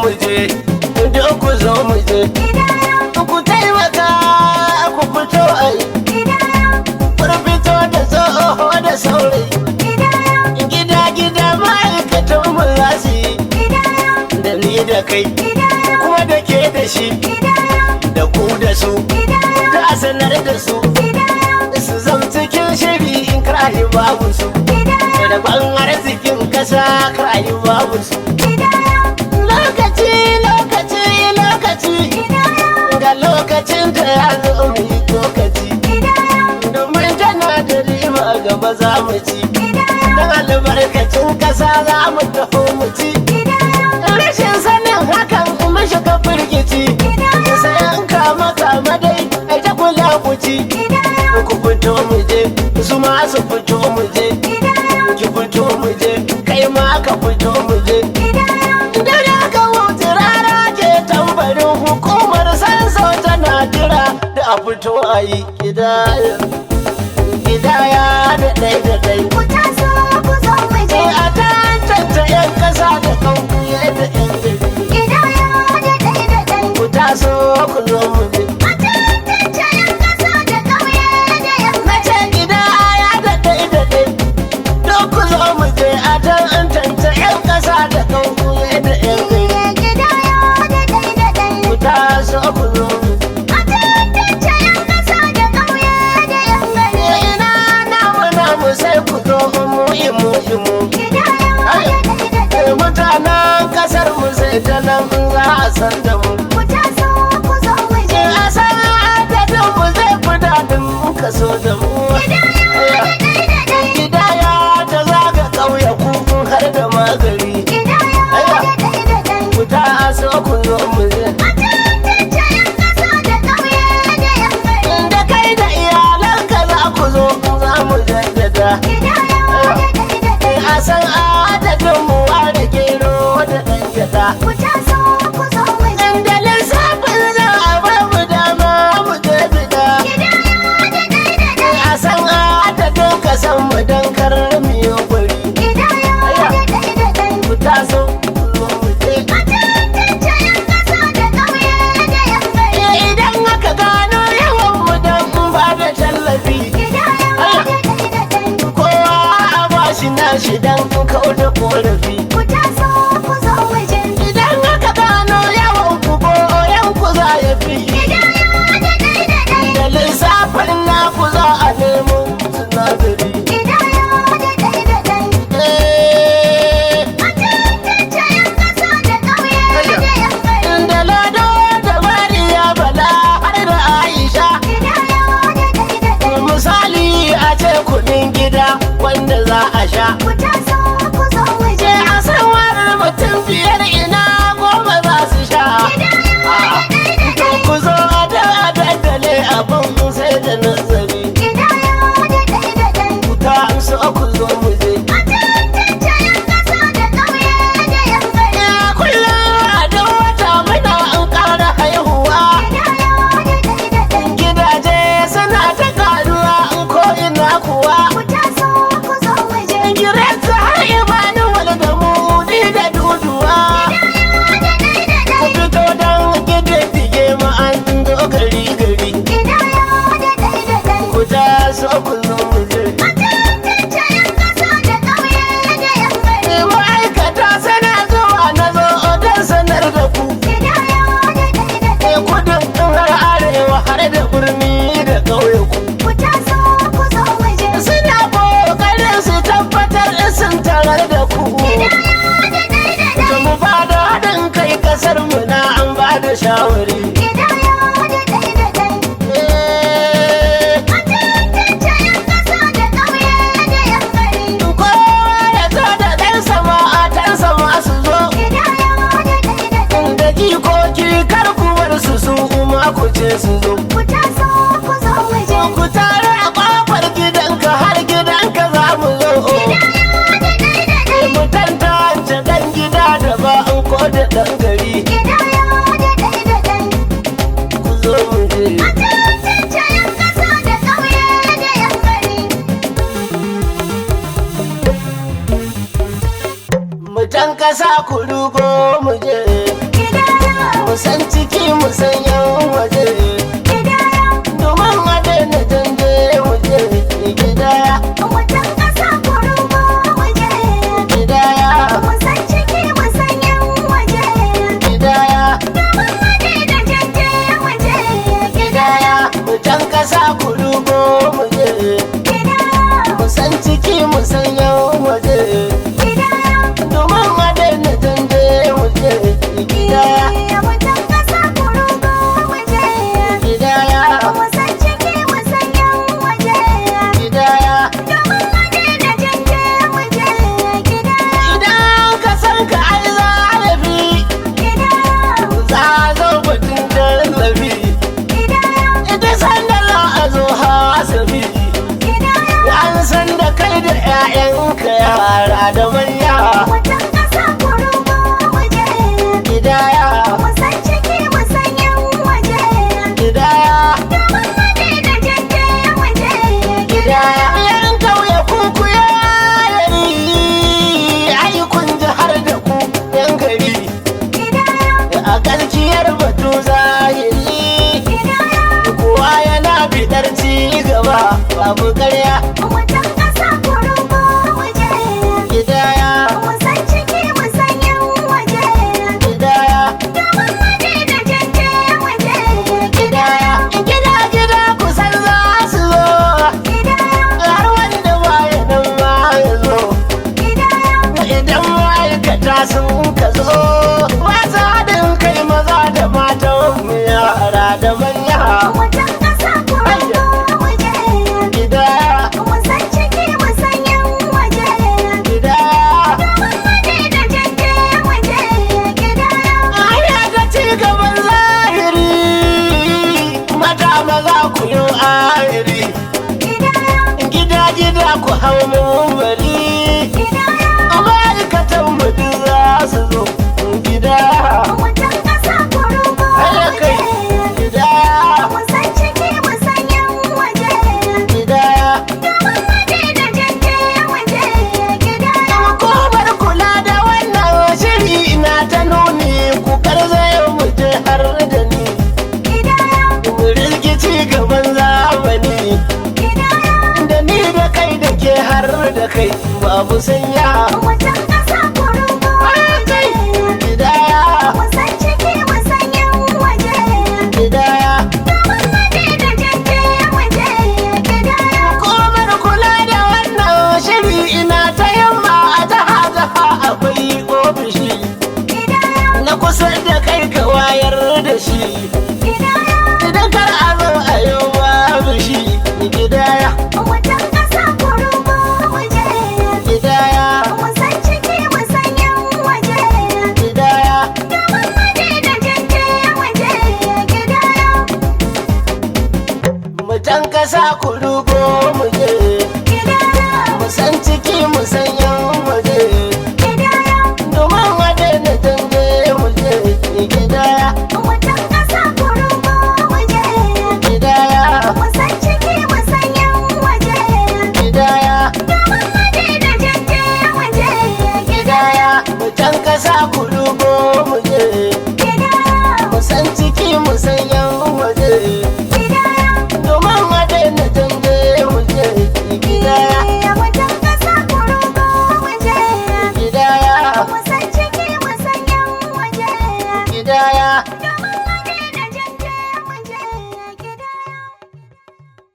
mu je duk ku zo mu je ku taimaka ku fito ai kun fito da tsoho da saurayi gida gida ma'aikatan mu za su yi da ni da kai kuma da ke da shi da ku da su da a sanar da su su zam cikin shiri in karayi babu su da ban arzikin kasa karayi babu su lokaci lokaci lokaci ga lokacin da ya zo mu yi lokaci domin tana da riba gaba za mu ci don albarkacin kasa za mu taho mu ci rashin sanin hakan mu shiga firgici sai an kama kama dai ai ta kula ku ci ku fito mu je su ma su fito mu je ki fito mu je kai ma ka fito mu je dare ka wuce rara ke tambarin hukumar sanso tana jira da a fito a yi kidaya kidaya da ɗai da ɗai sai a tantance 'yan ƙasa da ƙauye da 'yan gari ku taso ku zo mu je Mace gida ya daɗe daɗe Don ku zo mu je a tantance 'yan ƙasa da ƙauye da 'yan gari Ku taso ku zo mu je Ina namu namu sai ku zo mu imu imu Mutanen ƙasar mu sai ta nan za a san da mu A san adadin mu zai fi daɗin kaso da mu Gidaya ta zaga ƙauye kuku har da magari Ku taso ku zo mu je Da kai da iyalanka za ku zo za mu jaddada A san adadin mu da gero da ɗan gyaɗa Da lissafin za a ba mu dama mu je bida A san adadin ka san mu don kar mu yi gwari Ku taso ku zo mu je Idan aka gano yawan mu don ba da tallafi Kowa a ba shi nashi don kau da korafi Idan aka gano yawan ku goyon ku za ya fi Da lissafin naku za a nemo sinadari Eh, Da lado da mariya bala har da Aisha Misali a ce kudin gida wanda za a sha Ce a sanwar mutum biyar ina goma za su sha To ku zo a da a daddale abin sai da nazari Ku ta su ku zo mu je Ya kullum a duk wata muna an ƙara haihuwa Gidaje suna ta karuwa in ko ina kuwa Gireta har Emmanuel da Mudi da Duduwa Ku fito don gididdige mu an zo gari gari Ku taso ku zo mu je Ma'aikata sana zuwa na zo don sanar da ku Kudin ɗin har arewa har da birni da ƙauye ku Suna ƙoƙarin su tabbatar in sun tarar da ku Da mu ba da haɗin kai ƙasar mu na an ba da shawari Eh, Kowa ya zo da ɗansa ma'atansa masu zo Da jikoki kar ku bar su su ma ku ce su zo Ku tare a ƙofar gidanka har gidanka za mu zo Mu tantance ɗan gida da ba an ko da ɗan gari Ku zo mu je Mutan ƙasa ku rugo mu je mu san ciki mu san yan waje domin a daina dande mu je gidaya gidaya gidaya gidaya mu can kasa ku rugo mu je mu san ciki mu san yan waje domin a daina dande mu je gidaya gidaya gidaya idan ka san ka ai zarafi za a zo batun tallafi ita san da za a zo hasabi an san da kai da 'ya'yanka yara da manya gidaya gidaya gidaya yan kauye kuku ya yari ai kun ji har da ku yan gari a kalkiyar batu zahiri kowa yana bidar ci gaba babu karya gidaya gidaya gidaya gida gida kusan za su zo har wanda baya nan ma ya zo idan ma'aikata sun ka zo wasa haɗin kai maza da matan mu yara da manya gidaya gidaya Aya da ci gaban zahiri mata maza ku yi ahiri gida gida ku hau mumbari ma'aikatan mutu za su zo gida haya kai gida gida hukumar kula da wannan shiri na ta nuni ku karzaye mu je har da ni mu rikici gaban zamani da ni da kai da ke har da kai babu sanya gidaya gidaya hukumar kula da wannan shiri ina ta yamma a jaha jaha akwai ofishi na kusa da kai ka wayar da shi idan kar a zo a yau babu shi gidaya gidaya gidaya mutan kasa ku rugo mu je mu san ciki mu san yan waje domin a daina dande mu je gidaya gidaya gidaya gidaya mutan kasa ku rugo mu je mu san ciki mu san yan waje domin a daina dande mu je gidaya gidaya gidaya